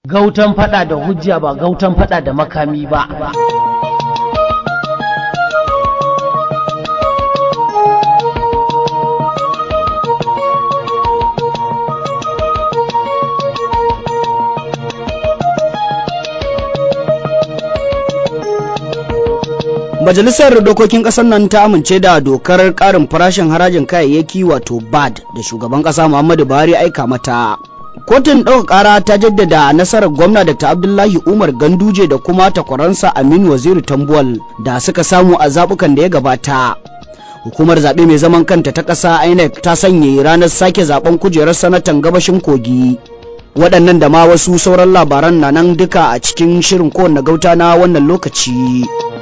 gautan fada da hujja ba gautan fada da makami ba Majalisar Dokokin Ƙasar nan ta amince da dokar ƙarin farashin harajin kayayyaki wato BAD da shugaban ƙasa Muhammadu Buhari aika mata. Kotun ɗaukar ƙara ta jaddada nasarar gwamna Dr. Abdullahi Umar Ganduje da kuma takwaransa Aminu Waziri Tambuwal da suka samu a zaɓukan da ya gabata. Hukumar zaɓe mai zaman kanta ta ƙasa INEC ta sanya ranar sake zaɓen kujerar sanatan gabashin kogi. Waɗannan da ma wasu sauran labaran na nan duka a cikin shirin kowanne gauta na wannan lokaci.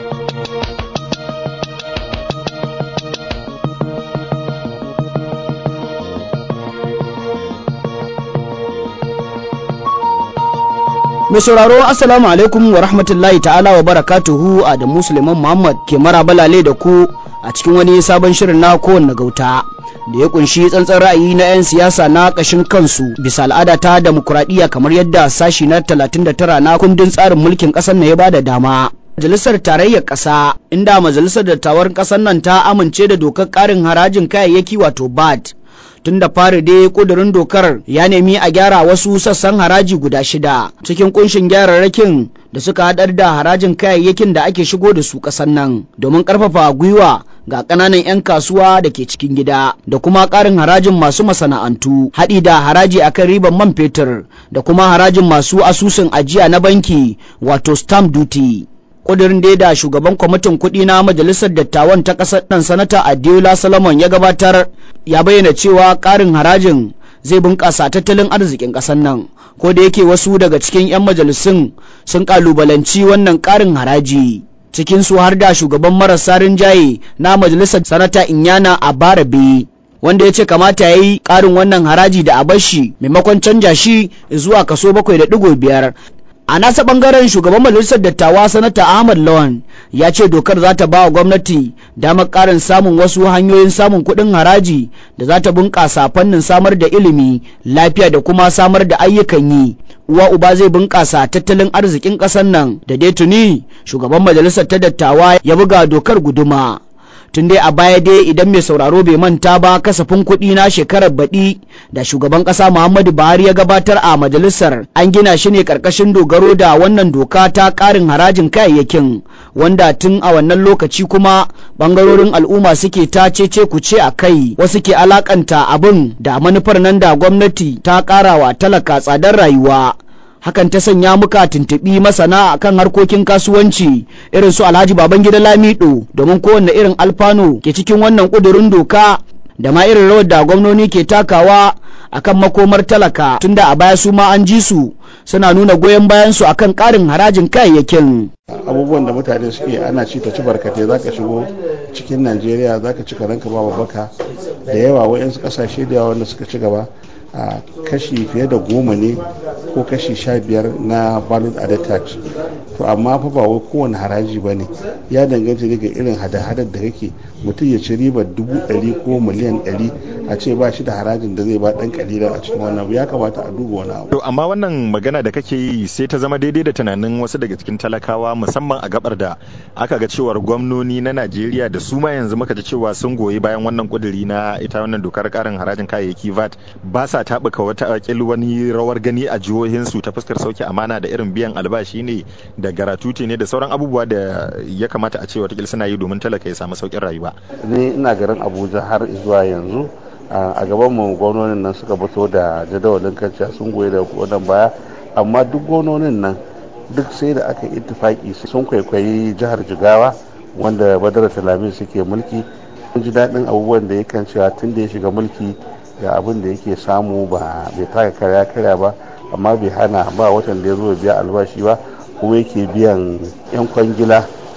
Mai sauraro Assalamu alaikum wa rahmatullahi ta'ala wa barakatuhu Adamu Suleiman Muhammad ke mara balale da ku a cikin wani sabon shirin na kowanne gauta da ya kunshi tsantsan ra'ayi na 'yan siyasa na ƙashin kansu bisa al'ada ta demokuraɗiyya kamar yadda sashi na 39 na kundin tsarin mulkin ƙasar na ya bada dama. Majalisar Tarayyar Ƙasa inda Majalisar Dattawan ƙasar nan ta amince da dokar ƙarin harajin kayayyaki wato BAT tun da fari dai kudurin dokar ya nemi a gyara wasu sassan haraji guda shida cikin kunshin gyararrakin da suka hadar da harajin kayayyakin da ake shigo da su kasan nan domin karfafa gwiwa ga ƙananan 'yan kasuwa da ke cikin gida da kuma ƙarin harajin masu masana'antu haɗi da haraji akan riban man fetur da kuma harajin masu asusun ajiya na banki wato stamp duty kudirin da da shugaban kwamitin kuɗi na majalisar dattawan ta ƙasar nan sanata adiola solomon ya gabatar ya bayyana cewa ƙarin harajin zai bunƙasa tattalin arzikin ƙasar nan ko da yake wasu daga cikin 'yan majalisun sun ƙalubalanci wannan ƙarin haraji cikin su har da shugaban marasa rinjaye na majalisar sanata inyana a barabe wanda ya ce kamata ya yi ƙarin wannan haraji da a bashi maimakon canja shi zuwa kaso bakwai da ɗigo biyar a nasa bangaren shugaban majalisar dattawa sanata ahmad lawan ya ce dokar za ta ba wa gwamnati damar karin samun wasu hanyoyin samun kuɗin haraji da za ta bunƙasa fannin samar da ilimi lafiya da kuma samar da ayyukan yi uwa uba zai bunƙasa tattalin arzikin ƙasar nan da dai tuni shugaban majalisar ta dattawa ya buga dokar guduma tun dai a baya dai idan mai sauraro bai manta ba kasafin kuɗi na shekarar baɗi da shugaban ƙasa muhammadu buhari ya gabatar a majalisar an gina shi ne ƙarƙashin dogaro da wannan doka ta ƙarin harajin kayayyakin wanda tun a wannan lokaci kuma ɓangarorin al'umma suke ta cece kuce a kai wasu ke alakanta abin da manufar nan da gwamnati ta ƙarawa talaka tsadar rayuwa hakan ta sanya muka tuntuɓi masana akan harkokin kasuwanci irin su alhaji babangida lamido domin kowanne irin alfano ke cikin wannan ƙudurin doka da ma irin rawar da gwamnoni ke takawa akan makomar talaka tunda a baya su ma an ji su suna nuna goyon bayan su akan ƙarin harajin kayayyakin abubuwan da mutane suke ana ci ta ci barkate za ka shigo cikin najeriya za ka ci karanka ba baka da yawa wa'yansu kasashe da yawa wanda suka ci gaba a kashi fiye da goma ne ko kashi sha biyar na value added tax to amma fa ba wai kowane haraji ba ne ya danganta daga irin hada-hadar da kake mutum ya ci ribar dubu ɗari ko miliyan ɗari a ce ba shi da harajin da zai ba ɗan kalilan a cikin wannan ya kamata a duba wani abu. amma wannan magana da kake yi sai ta zama daidai da tunanin wasu daga cikin talakawa musamman a gabar da aka ga cewar gwamnoni na najeriya da su ma yanzu muka ji cewa sun goyi bayan wannan kuduri na ita wannan dokar karin harajin kayayyaki vat ba sa taɓuka wata akil wani rawar gani a jihohinsu ta fuskar sauke amana da irin biyan albashi ne da garatuti ne da sauran abubuwa da ya kamata a ce watakila suna yi domin talaka ya samu sauƙin rayuwa. ni ina garin abuja har zuwa yanzu a gaban mu gwamnonin nan suka fito da jadawalin kanciya sun goyi da wannan baya amma duk gwamnonin nan duk sai da aka yi ittifaki sun kwaikwayi jihar jigawa wanda badar talamin suke mulki mun ji daɗin abubuwan da ya cewa tun da ya shiga mulki ga abin da yake samu ba bai taka karya karya ba amma bai hana ba watan da ya zo biya albashi ba kuma yake biyan yan kwangila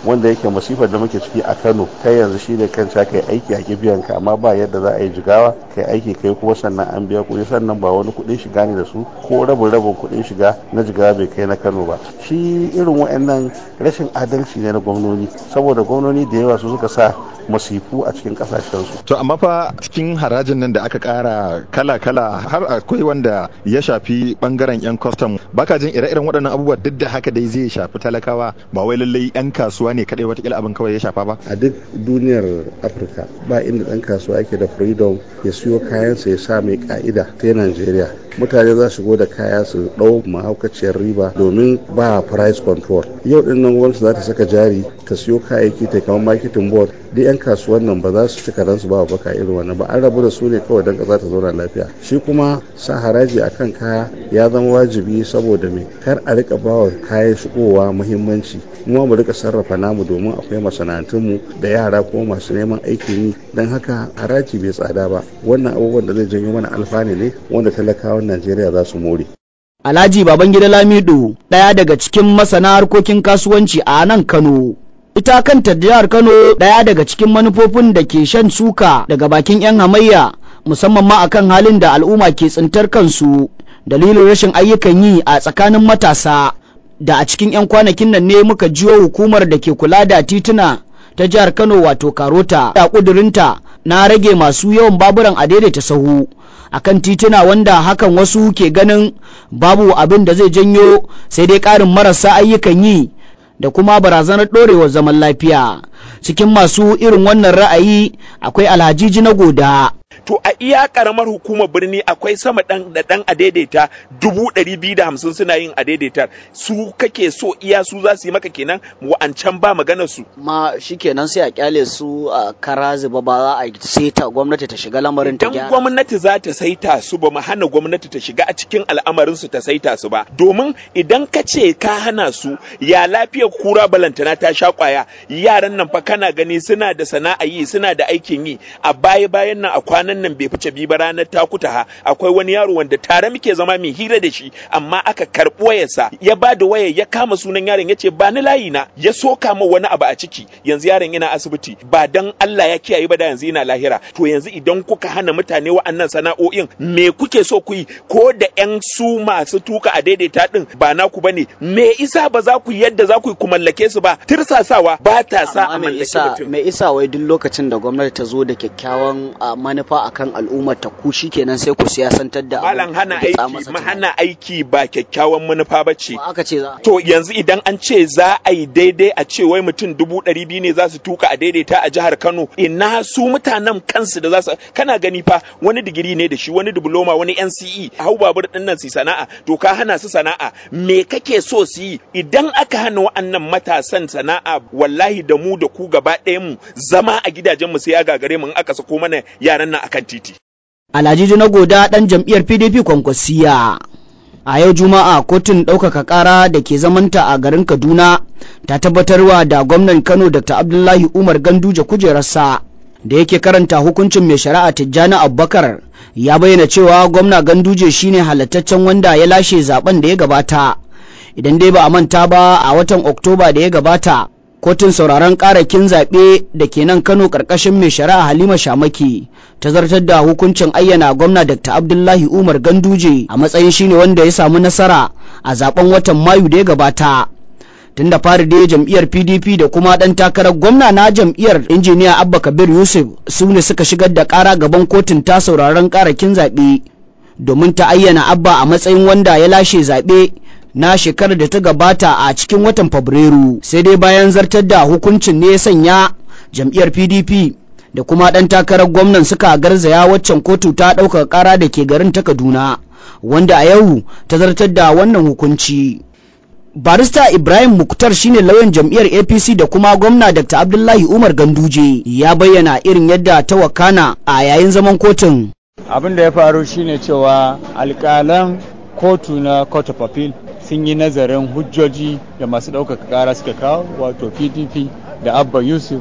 wanda yake masifar da muke ciki a kano kai yanzu shi ne kan kai aiki a biyan ka amma ba yadda za a yi jigawa kai aiki kai kuma sannan an biya kuɗi sannan ba wani kuɗin shiga ne da su ko rabin rabin kuɗin shiga na jigawa bai kai na kano ba shi irin wa'annan rashin adalci ne na gwamnoni saboda gwamnoni da yawa su suka sa masifu a cikin kasashensu. To amma fa cikin harajin nan da aka kara kala-kala har akwai wanda ya shafi bangaren 'yan kwastam baka jin ire-iren waɗannan abubuwa duk da haka dai zai shafi talakawa ba wai lallai 'yan kasuwa ne kadai watakila abin kawai ya shafa ba. A duk duniyar Afirka ba inda ɗan kasuwa yake da freedom ya siyo kayansa ya sa mai ka'ida ta Najeriya. Mutane za su da kaya su ɗau mahaukaciyar riba domin ba price control. Yau ɗin nan gwamnati za ta saka jari ta siyo kayayyaki ta kamar marketing board duk 'yan kasuwan nan ba za su cika ransu ba baka irin wannan ba an rabu da su ne kawai don ƙasa ta zauna lafiya shi kuma sa haraji a kan kaya ya zama wajibi saboda me kar a rika bawa kayan shigowa muhimmanci mu mu rika sarrafa namu domin akwai masana'antunmu da yara kuma masu neman aikin yi don haka haraji bai tsada ba wannan abubuwan da zai janyo mana alfani ne wanda talakawan najeriya za su more Alhaji Babangida Lamido ɗaya daga cikin masana harkokin kasuwanci a nan Kano ita kanta jihar Kano ɗaya daga cikin manufofin da ke shan suka daga bakin 'yan hamayya musamman ma akan halin da al'umma ke tsintar kansu dalilin rashin ayyukan yi a tsakanin matasa da a cikin 'yan kwanakin nan ne muka jiyo hukumar da ke kula da tituna ta jihar Kano wato Karota da kudurinta na rage masu yawan baburan a daidaita sahu akan tituna wanda hakan wasu ke ganin babu abin da zai janyo sai dai ƙarin marasa ayyukan yi da kuma barazanar ɗorewar zaman lafiya cikin masu irin wannan ra'ayi akwai alhajiji na goda to a iya karamar hukumar birni akwai sama dan da dan adaidaita dubu ɗari biyu da hamsin suna yin adaidaitar su kake so iya su za su yi maka kenan wa'ancan ba maganar su ma shikenan sai a kyale su a kara zuba ba za a saita gwamnati ta shiga lamarin ta gyara gwamnati za ta saita su ba mu hana gwamnati ta shiga a cikin al'amarin su ta saita su ba domin idan ka ce ka hana su ya lafiyar kura balantana ta sha kwaya yaran nan fa kana gani suna da sana'a yi suna da aikin yi a baya bayan nan a kwanan nan bai fice bi ba ranar takuta ha akwai wani yaro wanda tare muke zama mai hira da shi amma aka karɓi wayarsa ya ba da wayar ya kama sunan yaron ya ce ba ni layi na ya soka ma wani abu a ciki yanzu yaron yana asibiti ba dan Allah ya kiyaye ba da yanzu yana lahira to yanzu idan kuka hana mutane wa'annan sana'o'in me kuke so ku yi ko da yan su masu tuka a daidaita din ba naku bane me isa ba za ku yadda za ku yi ku mallake su ba tirsasawa ba ta sa a mallake mutum me isa wai duk lokacin da gwamnati ta zo da kyakkyawan manufa akan al'ummar ta ku kenan sai ku siyasantar da malam hana aiki hana aiki ba kyakkyawan manufa ba ce aka ce za to yanzu idan an ce za a yi daidai a ce wai mutum dubu ɗari biyu ne za su tuka a daidaita a jihar Kano ina su mutanen kansu da za su kana gani fa wani digiri ne da shi wani diploma wani NCE hau babur din nan su sana'a to ka hana su sana'a me kake so su yi idan aka hana wa'annan matasan sana'a wallahi da mu da ku gaba ɗayan mu zama a gidajen mu sai ya gagare mu in aka sako mana yaran nan akan titi Alhaji na goda ɗan jam'iyyar PDP kwankwasiya. A yau Juma'a kotun ɗaukaka ƙara da ke zamanta a garin Kaduna ta tabbatarwa da gwamnan Kano Dr. Abdullahi Umar Ganduje kujerarsa da yake karanta hukuncin mai shari'a Tijjani Abubakar ya bayyana cewa gwamna Ganduje shine halattaccen wanda ya lashe zaben da ya gabata. Idan dai ba a manta ba a watan Oktoba da ya gabata kotun sauraron karakin zaɓe da ke nan kano ƙarƙashin mai shari'a halima shamaki ta zartar da hukuncin ayyana gwamna dr abdullahi umar ganduje a matsayin shine wanda ya samu nasara a zaben watan mayu da ya gabata tun da fari dai jam'iyyar pdp da kuma ɗan takarar gwamna na jam'iyyar injiniya abba kabir yusuf su ne suka shigar da ƙara gaban kotun ta sauraron karakin zaɓe domin ta ayyana abba a matsayin wanda ya lashe zaɓe na shekarar da ta gabata a cikin watan Fabrairu sai dai bayan zartar da hukuncin ne ya sanya jam'iyyar PDP da kuma ɗan takarar gwamnan suka garzaya waccan kotu ta ɗaukar ƙara da ke garin ta Kaduna wanda a yau ta zartar da wannan hukunci. Barista Ibrahim Muktar shine lauyan jam'iyyar APC da kuma gwamna Dr. Abdullahi Umar Ganduje ya bayyana irin yadda ta wakana a yayin zaman kotun. Abin da ya faru shine cewa alƙalan kotu na Court of Appeal sun yi nazarin hujjoji da masu ɗaukaka ƙara suka kawo wato pdp da abba yusuf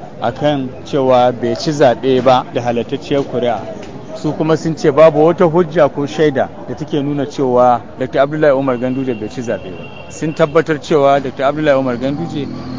akan cewa bai ci zaɓe ba da halattacciyar kuri'a su kuma sun ce babu wata hujja ko shaida da take nuna cewa dr abdullahi umar ganduje bai ci zaɓe ba sun tabbatar cewa dr abdullahi umar ganduje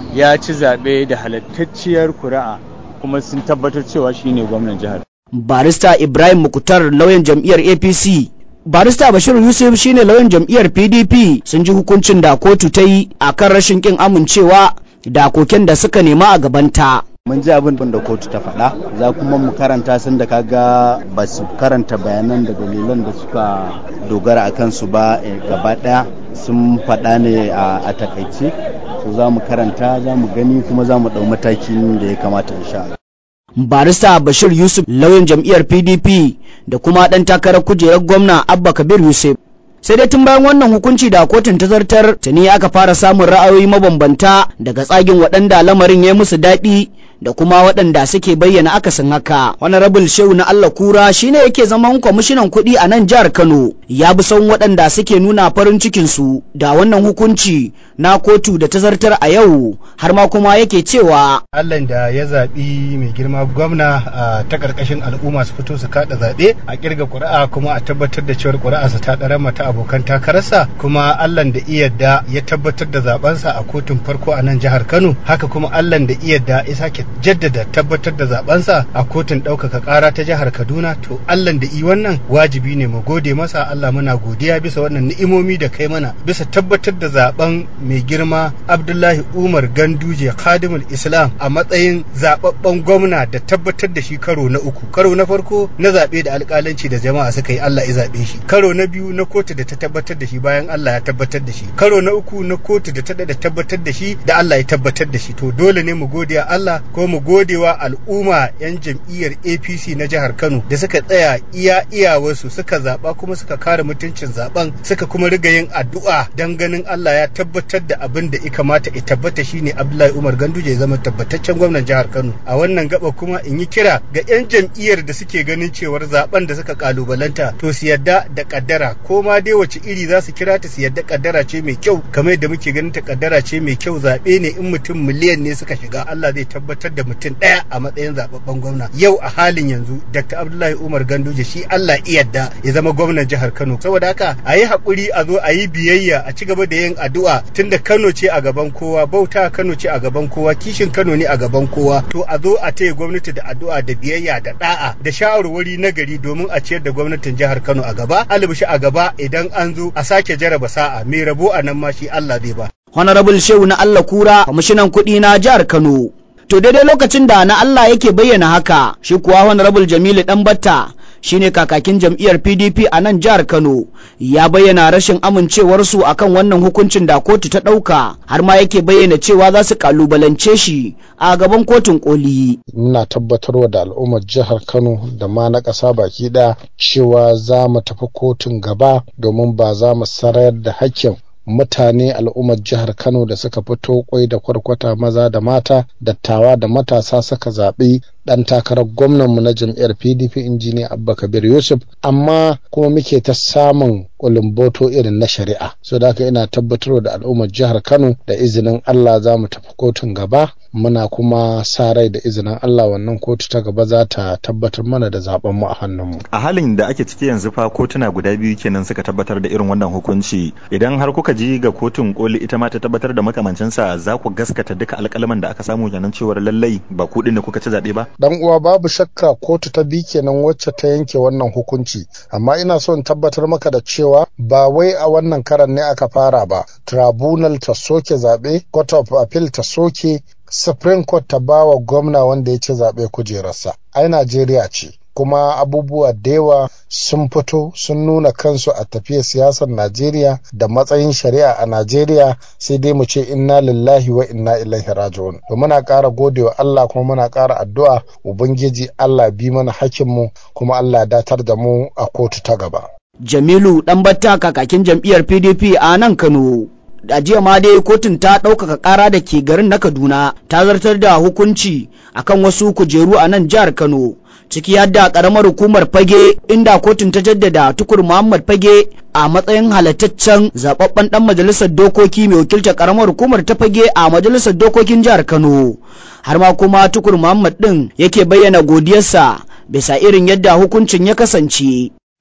ya ci zaɓe da halattacciyar kuri'a kuma sun tabbatar cewa shine gwamnan jihar barista ibrahim mukutar lauyan jam'iyyar apc barista bashir yusuf shine lauyan jam'iyyar pdp sun ji hukuncin da kotu ta yi a kan rashin kin amincewa da koken da suka nema a gabanta mun ji abin da kotu ta faɗa za kuma mu karanta sun da kaga ba su karanta bayanan da dalilan da suka dogara a kansu ba gaba ɗaya sun faɗa ne a takaice so za mu karanta za mu gani kuma za mu ɗau matakin da ya kamata insha Allah. barista bashir yusuf lauyan jam'iyyar pdp da kuma ɗan takarar kujerar gwamna abba kabir yusuf sai dai tun bayan wannan hukunci da kotun ta zartar tuni aka fara samun ra'ayoyi mabambanta daga tsagin waɗanda lamarin ya musu daɗi da kuma waɗanda suke bayyana akasin haka honorable shehu na allah kura shine yake zaman kwamishinan kuɗi a nan jihar kano ya bi son waɗanda suke nuna farin cikin su da wannan hukunci na kotu da ta zartar a yau har ma kuma yake cewa allah da ya zaɓi mai girma gwamna a ta ƙarƙashin al'umma su fito su kaɗa zaɓe a ƙirga ƙuri'a kuma a tabbatar da cewar ƙuri'a ta ɗara mata abokan takararsa kuma allah da iyadda ya tabbatar da zaɓensa a kotun farko a nan jihar kano haka kuma allah da iyadda ya sake jaddada tabbatar da zabensa a kotun ɗaukaka ƙara ta jihar Kaduna to Allah da i wannan wajibi ne mu gode masa Allah muna godiya bisa wannan ni'imomi da kai mana bisa tabbatar da zaben mai girma Abdullahi Umar Ganduje Khadimul Islam a matsayin zababben gwamna da tabbatar da shi karo na uku karo na farko na zabe da alƙalanci da jama'a suka yi Allah ya zabe shi karo na biyu na kotu da ta tabbatar da shi bayan Allah ya tabbatar da shi karo na uku na kotu da ta da tabbatar da shi da Allah ya tabbatar da shi to dole ne mu godiya Allah ko mu godewa al'umma 'yan jam'iyyar apc na jihar kano da suka tsaya iya iyawarsu suka zaɓa kuma suka kare mutuncin zaben suka kuma riga yin addu'a don ganin allah ya tabbatar da abin da ya kamata ya tabbata shine abdullahi umar ganduje ya zama tabbataccen gwamnan jihar kano a wannan gaba kuma in yi kira ga 'yan jam'iyyar da suke ganin cewar zaben da suka kalubalanta to su yadda da kaddara ko ma dai wace iri za su kira ta su yadda kaddara ce mai kyau kamar yadda muke ganin ta kaddara ce mai kyau zaɓe ne in mutum miliyan ne suka shiga allah zai tabbatar da mutum ɗaya a matsayin zababben gwamna yau a halin yanzu dr abdullahi umar ganduje shi allah iyadda ya zama gwamnan jihar kano saboda haka a yi haƙuri a zo a yi biyayya a ci gaba da yin addu'a tunda kano ce a gaban kowa bauta kano ce a gaban kowa kishin kano ne a gaban kowa to a zo a taya gwamnati da addu'a da biyayya da da'a da shawarwari na gari domin a ciyar da gwamnatin jihar kano a gaba albishi a gaba idan an zo a sake jaraba sa'a mai rabo a nan ma shi allah zai ba honorable shehu na allah kura kwamishinan kuɗi na jihar kano To daidai lokacin da na Allah yake bayyana haka, shi kuwa Honorable Jamilu Ɗanbatta shine kakakin jam'iyyar PDP a nan jihar Kano ya bayyana rashin amincewarsu akan wannan hukuncin da kotu ta ɗauka har ma yake bayyana cewa za su kalubalance shi a gaban kotun koli. Muna tabbatarwa da al'ummar jihar Kano da ma na ƙasa baki ɗaya cewa za mu tafi kotun gaba domin ba za mu sarayar da hakkin mutane al'ummar jihar Kano da suka fito kwai da kwarkwata maza da mata dattawa da matasa suka zaɓi ɗan takarar gwamnanmu na jam'iyyar PDP injiniya Abba Kabir Yusuf amma kuma muke ta samun kulumboto irin na shari'a so da haka ina tabbatarwa da al'ummar jihar Kano da izinin Allah za mu tafi kotun gaba muna kuma sa rai da izinin Allah wannan kotu ta gaba za ta tabbatar mana da zaben mu a hannunmu a halin da ake ciki yanzu fa kotuna guda biyu kenan suka tabbatar da irin wannan hukunci idan har kuka ji ga kotun koli ita ma ta tabbatar da makamancinsa za ku gaskata duka alƙalaman da aka samu kenan cewar lallai ba kuɗin da kuka ci zaɓe ba dan uwa babu shakka kotu ta bi kenan wacce ta yanke wannan hukunci amma ina so in tabbatar maka da cewa ba wai a wannan karan ne aka fara ba tribunal ta soke zaɓe court of appeal ta soke supreme court ta bawa gwamna wanda ya ci zaɓe kujerarsa ai najeriya ce kuma abubuwa da yawa sun fito sun nuna kansu a tafiyar siyasar Najeriya da matsayin shari'a a Najeriya sai dai mu ce inna lillahi wa inna ilaihi raji'un to muna ƙara godewa Allah kuma muna ƙara addu'a ubangiji Allah bi mana hakinmu kuma Allah datar da mu a kotu ta gaba Jamilu Ɗanbatta kakakin jam'iyyar PDP a nan Kano a jiya ma dai kotun ta ɗaukaka ƙara da ke garin na Kaduna ta zartar da hukunci akan wasu kujeru a nan jihar Kano ciki yadda ƙaramar hukumar fage inda kotun ta jaddada tukur Muhammad fage a matsayin halattaccen zababben ɗan majalisar dokoki mai wakiltar ƙaramar hukumar ta fage a majalisar dokokin jihar Kano har ma kuma tukur Muhammad ɗin yake bayyana godiyarsa bisa irin yadda hukuncin ya kasance. na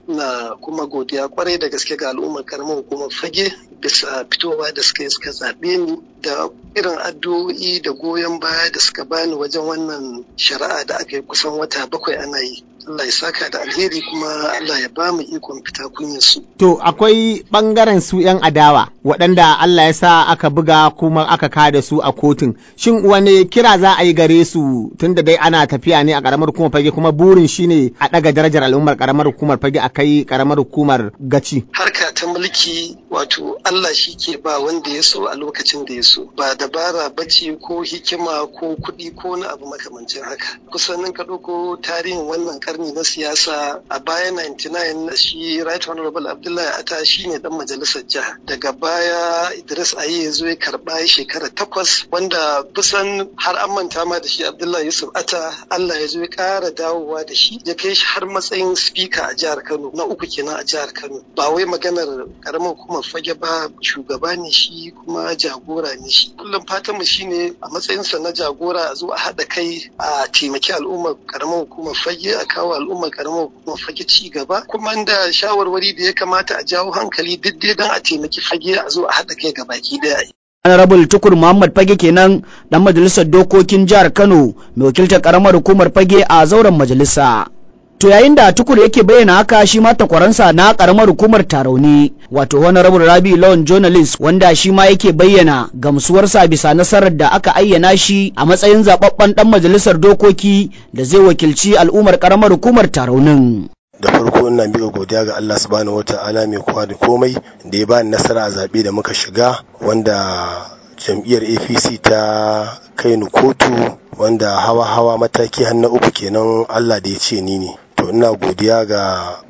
muna kuma godiya kwarai da gaske ga al'ummar karamar hukumar fage bisa fitowa da suka yi suka zaɓe ni da irin addu'o'i da goyon baya da suka bani wajen wannan shari'a da aka yi kusan wata bakwai ana yi Allah ya saka da alheri kuma Allah ya ba mu ikon fita kunyar su. To akwai bangaren su 'yan adawa waɗanda Allah ya sa aka buga kuma aka kada su a kotun. Shin wani kira za a yi gare su tunda dai ana tafiya ne a ƙaramar hukumar fage kuma burin shine a ɗaga darajar al'ummar ƙaramar hukumar fage a kai ƙaramar hukumar gaci. Harka ta mulki wato Allah shi ke ba wanda ya so a lokacin da ya so ba dabara bace ko hikima ko kuɗi ko na abu makamancin haka. Kusan ka ɗauko tarihin wannan karni na siyasa a baya 99 shi right honorable abdullahi ata shi ne dan majalisar jiha daga baya idris ayi ya zo ya karba shekara takwas wanda kusan har an manta ma da shi abdullahi yusuf ata allah ya zo ya kara dawowa da shi ya kai shi har matsayin speaker a jihar kano na uku kenan a jihar kano ba wai maganar karamar hukumar fage ba shugaba ne shi kuma jagora ne shi kullum fatan mu shine a matsayinsa na jagora a zo a haɗa kai a taimaki al'ummar karamar hukumar fage a kawo al'ummar karamar hukumar fage ci gaba kuma da shawarwari da ya kamata a jawo hankali duk dai don a taimaki fage a zo a haɗa kai ga baki daya Honorable Tukur Muhammad Fage kenan dan majalisar dokokin jihar Kano mai wakiltar karamar hukumar Fage a zauren majalisa. To yayin da tukur yake bayyana haka shi ma takwaransa na karamar hukumar tarauni wato honorable Rabi Lawan journalist wanda shi ma yake bayyana gamsuwarsa bisa nasarar da aka ayyana shi a matsayin zababben dan majalisar dokoki da zai wakilci al'ummar karamar hukumar taraunin. da farko ina miƙa godiya ga Allah subhanahu wata'ala mai kowa da komai da ya bani nasara a zaɓe da muka shiga wanda jam'iyyar apc ta kai ni kotu wanda hawa-hawa mataki har na uku kenan Allah da ya ce ni ne to ina godiya ga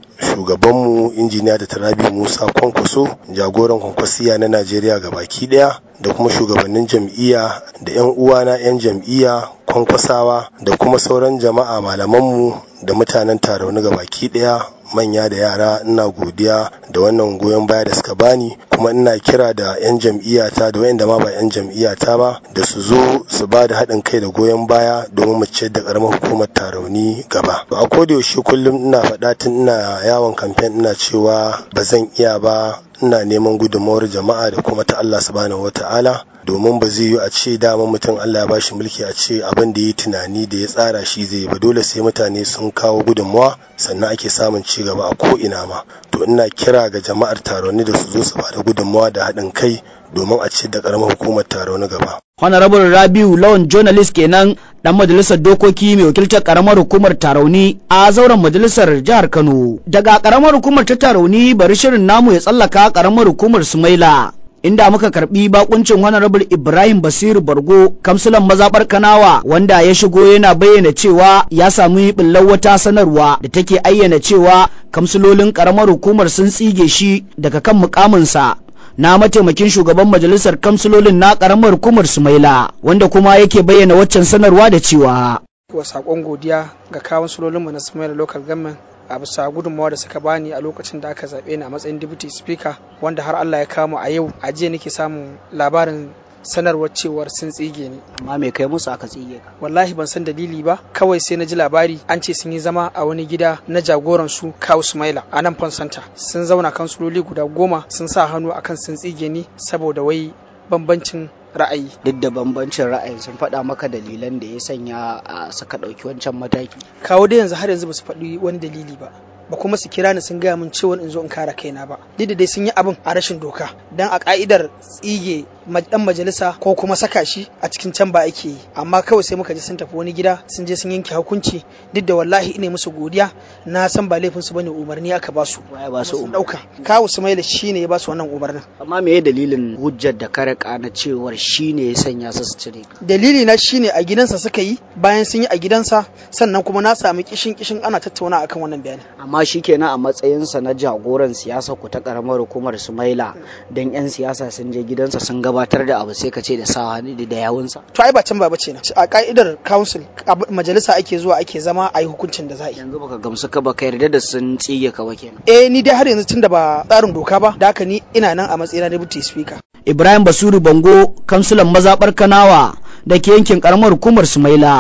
shugabanmu injiniya da tarabi musa kwankwaso jagoran kwankwasiya na najeriya ga baki daya da kuma shugabannin jam'iyya da 'yan uwana 'yan jam'iyya kwankwasawa da kuma sauran jama'a malamanmu da mutanen tarauni ga baki daya manya da yara ina godiya da wannan goyon baya da suka bani kuma ina kira da 'yan jam'iyyata da wayanda ma ba 'yan jam'iyyata ba da su zo su ba da haɗin kai da goyon baya domin mu ciyar da ƙaramar hukumar tarauni gaba a koda yaushe kullum ina faɗa tun ina yawon kamfen ina cewa ba zan iya ba ina neman gudunmawar jama'a da kuma ta Allah subhanahu wata'ala domin ba zai yi a ce dama mutum Allah ya bashi mulki a ce abin da ya tunani da ya tsara shi zai ba dole sai mutane sun kawo gudunmawa sannan ake samun ci gaba a ko ina ma to ina kira ga jama'ar taroni da su zo su bada gudunmawa da haɗin kai domin a ci da ƙaramar hukumar taroni gaba. Honorable Rabiu Lawan journalist kenan dan majalisar dokoki mai wakiltar karamar hukumar Tarauni a zauren majalisar jihar Kano. Daga karamar hukumar ta Tarauni bari shirin namu ya tsallaka karamar hukumar Sumaila. Inda muka karbi bakuncin Honorable Ibrahim Basiru Bargo, kamsulan mazabar Kanawa wanda ya shigo yana bayyana cewa ya sami billar wata sanarwa da take ayyana cewa kamsulolin karamar hukumar sun tsige shi daga kan mukaminsa na mataimakin shugaban majalisar kamsulolin na karamar hukumar sumaila wanda kuma yake bayyana waccan sanarwa da cewa wa sakon godiya ga kawun sulolinmu na sumaila local government a bisa gudunmawa da suka bani a lokacin da aka zaɓe ni a matsayin deputy speaker wanda har Allah ya kama a yau a jiya nake samun labarin sanarwar cewar sun tsige ni. Amma me kai musu aka tsige ka? Wallahi ban san dalili ba, kawai sai na ji labari an ce sun yi zama a wani gida na jagoran su Kawu Sumaila a nan Fonsanta. Sun zauna kansuloli guda goma sun sa hannu akan sun tsige ni saboda wai bambancin ra'ayi. Duk da bambancin ra'ayi sun faɗa maka dalilan da ya sanya a saka ɗauki wancan mataki. Kawo da yanzu har yanzu ba su faɗi wani dalili ba. ba kuma su kira ni sun gaya min cewa in zo in kare kaina ba duk da dai sun yi abin a rashin doka dan a ka'idar tsige dan majalisa ko kuma saka shi a cikin can ba ake yi amma kawai sai muka ji sun tafi wani gida sun je sun yanke hukunci duk da wallahi ina musu godiya na san ba laifin su bane umarni aka ba su waye ba su dauka kawu Sumaila shine ya ba su wannan umarnin amma me dalilin hujjar da kare na cewar shine ya sanya su su cire dalili na shine a gidansa suka yi bayan sun yi a gidansa sannan kuma na sami kishin kishin ana tattauna akan wannan bayani amma shi kenan a matsayinsa na jagoran siyasa ku ta karamar hukumar sumaila don 'yan siyasa sun je gidansa sun gabatar da abu sai ka ce da sa da yawunsa to ai ba can ba bace na a ka'idar council majalisa ake zuwa ake zama a yi hukuncin da za a yi yanzu baka gamsu ka baka yarda da sun tsige ka ba kenan eh ni dai har yanzu tunda ba tsarin doka ba da haka ni ina nan a matsayina deputy speaker Ibrahim Basuru Bango kansulan mazabar Kanawa da ke yankin karamar hukumar Sumaila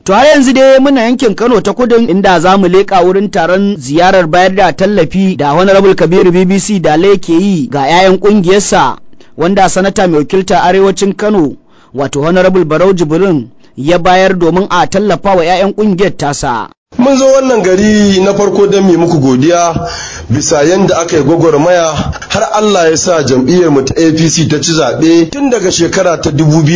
To har yanzu dai muna yankin Kano ta kudin inda za mu leƙa wurin taron ziyarar bayar da tallafi da Honorable Kabiru BBC da ke yi ga 'ya'yan ƙungiyarsa wanda sanata mai wakilta arewacin Kano wato Honorable Barau Jibrin ya bayar domin a tallafa wa 'ya'yan ƙungiyar tasa. mun zo wannan gari na farko don mu muku godiya bisa yadda aka yi gwagwarmaya har Allah ya sa jam'iyyar mu ta APC ta ci zaɓe tun daga shekara ta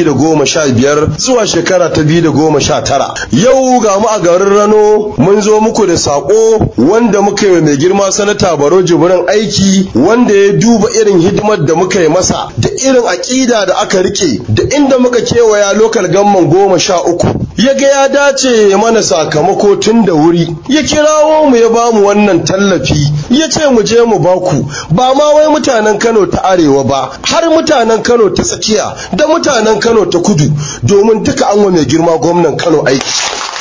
2015 zuwa shekara ta 2019 yau ga mu a garin Rano mun zo muku da sako wanda muka yi mai girma sanata Baro Jibrin aiki wanda ya duba irin hidimar da muka yi masa da irin aƙida da aka rike da inda muka kewaya lokal gamman goma sha uku ya ga ya dace ya mana sakamako tun da wuri ya kirawo mu ya bamu wannan tallafi ya ce mu je mu baku ba ma wai mutanen Kano ta arewa ba har mutanen Kano ta tsakiya da mutanen Kano ta kudu domin duka an wa mai girma gwamnan Kano aiki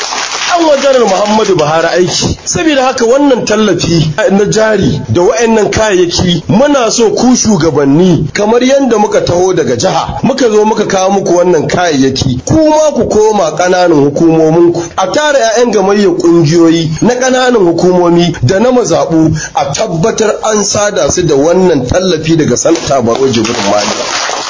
an wajen Muhammadu Buhari aiki saboda haka wannan tallafi na jari da wa'annan kayayyaki muna so ku shugabanni kamar yadda muka taho daga jiha muka zo muka kawo muku wannan kayayyaki kuma ku koma ƙananan hukumominku a tara 'ya'yan gamayyar ƙungiyoyi na ƙananan hukumomi da na mazaɓu a tabbatar an sada su da wannan tallafi daga santa baro jibrin mali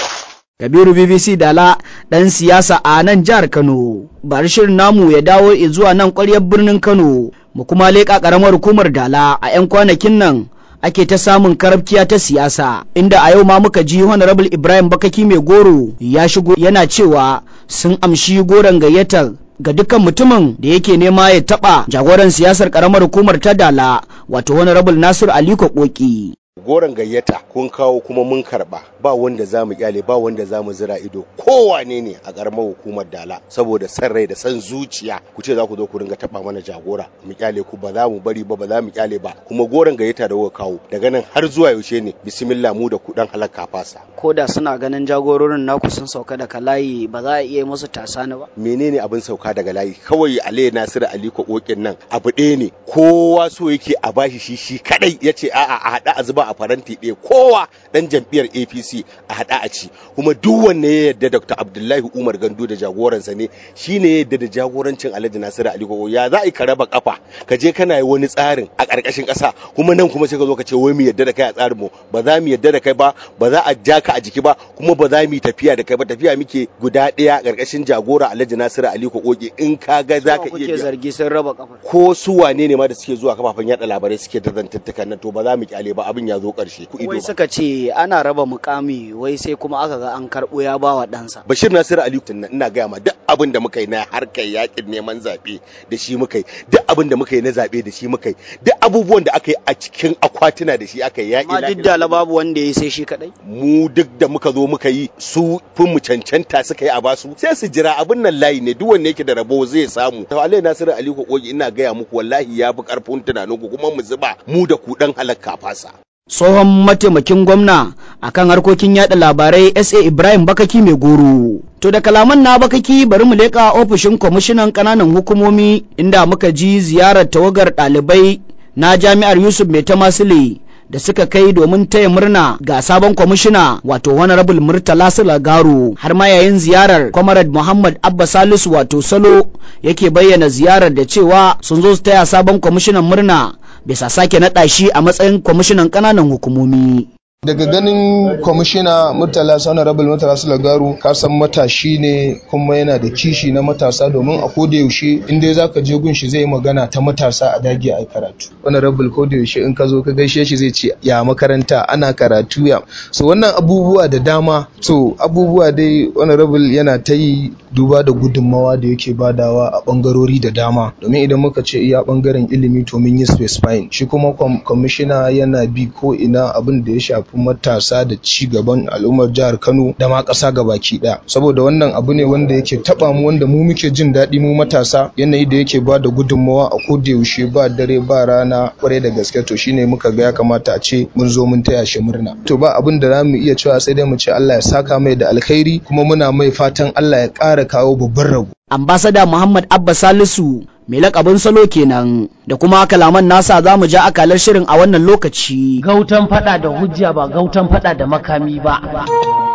Kabiru BBC Dala ɗan siyasa a nan jihar Kano. Bari shirin namu ya dawo zuwa nan ƙwaryar birnin Kano, mu kuma leƙa ƙaramar hukumar Dala a 'yan kwanakin nan ake ta samun karabkiya ta siyasa inda a yau ma muka ji honorable Ibrahim Bakaki mai goro ya shigo yana cewa sun amshi goron gayyatar ga dukkan mutumin da yake nema ya taɓa jagoran siyasar ƙaramar hukumar ta Dala wato honorable Nasir Aliko Koki. goron gayyata kun kawo kuma mun karba ba wanda za mu kyale ba wanda za mu zira ido kowane ne a karamar hukumar dala saboda san rai da san zuciya ku ce za ku zo ku ringa taba mana jagora mu kyale ku ba za mu bari ba ba za mu kyale ba kuma goron gayyata da kuka kawo daga nan har zuwa yaushe ne bismillah mu da ku dan halaka fasa ko da suna ganin jagororin naku sun sauka daga layi ba za a iya musu tasani ba menene abin sauka daga layi kawai alayi nasiru aliko kokin nan abu ɗaya ne kowa so yake a bashi shi shi kadai yace a'a a hada a zuba a faranti ɗaya kowa dan jam'iyyar apc a haɗa a ci kuma duk wanne ya yarda dr abdullahi umar gandu da jagoransa ne shine ya yarda da jagorancin alhaji nasiru ali gogo ya za a yi ka raba kafa ka je kana yi wani tsarin a ƙarƙashin ƙasa kuma nan kuma sai ka zo ka ce wai mu yarda da kai a tsarin mu ba za mu yarda da kai ba ba za a ja ka a jiki ba kuma ba za mu yi tafiya da kai ba tafiya muke guda ɗaya ƙarƙashin jagora alhaji nasiru ali gogo in ka ga za ka iya zargi sun raba kafa ko su wane ne ma da suke zuwa kafafen yada labarai suke da zantattukan nan to ba za mu kyale ba abin ya zo ƙarshe wai suka ce ana raba mukami wai sai kuma aka ga an karɓo ya ba wa ɗansa. Bashir Nasiru Ali tunna ina gaya ma duk abin da muka yi na harkar yakin neman zaɓe da shi muka yi duk abin da muka yi na zaɓe da shi muka yi duk abubuwan da aka yi a cikin akwatuna da shi aka yi yaƙi. Ma duk da babu wanda ya yi sai shi kaɗai. Mu duk da muka zo muka yi su fin mu cancanta suka yi a basu sai su jira abin nan layi ne duk wanda yake da rabo zai samu. To Alai Nasiru Ali Kokogi ina gaya muku wallahi ya fi ƙarfin tunaninku kuma mu zuba mu da ku ɗan halakka fasa. tsohon mataimakin gwamna akan harkokin yada labarai sa ibrahim bakaki mai goro to da kalaman na bakaki bari mu leƙa ofishin kwamishinan ƙananan hukumomi inda muka ji ziyarar tawagar ɗalibai na jami'ar yusuf mai ta masile da suka kai domin taya murna ga sabon kwamishina wato honorable murtala garo har ma yayin ziyarar comrade muhammad abba salisu wato salo yake bayyana ziyarar da cewa sun zo su taya sabon kwamishinan murna bisa sake naɗa shi a matsayin kwamishinan ƙananan hukumomi. daga ganin kwamishina murtala honorable murtala sulagaru ka san matashi ne kuma yana da kishi na matasa domin a koda yaushe in dai zaka je gun shi zai magana ta matasa a dage a karatu honorable koda yaushe in ka zo ka gaishe shi zai ce ya makaranta ana karatu ya so wannan abubuwa da dama so abubuwa dai honorable yana ta yi duba da gudunmawa da yake badawa a bangarori da dama domin idan muka ce iya bangaren ilimi to mun yi specifying shi kuma kwamishina yana bi ko ina abin da ya shafi matasa da ci gaban al'ummar jihar Kano da ma ƙasa gabaki ɗaya saboda wannan abu ne wanda yake taba mu wanda mu muke jin daɗi mu matasa yanayi da yake ba da gudunmawa a koda yaushe ba dare ba rana kwarai da gaske to shine muka ga ya kamata a ce mun zo mun taya shi murna to ba abin da zamu iya cewa sai dai mu ce Allah ya saka mai da alkhairi kuma muna mai fatan Allah ya ƙara kawo babban rago ambasada Muhammad Abba Salisu mai lakabin salo kenan da kuma kalaman nasa za mu ja akalar shirin a wannan lokaci. Gautan fada da hujja ba gautan fada da makami ba.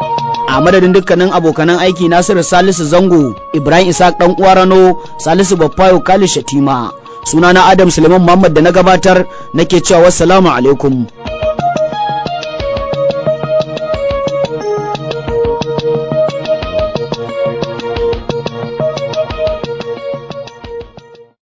a madadin dukkanin abokanan aiki nasiru salisu zango ibrahim isaac dan uwa rano salisu baffayo khalid shatima sunana adam suleiman muhammad da na gabatar nake cewa wassalamu alaikum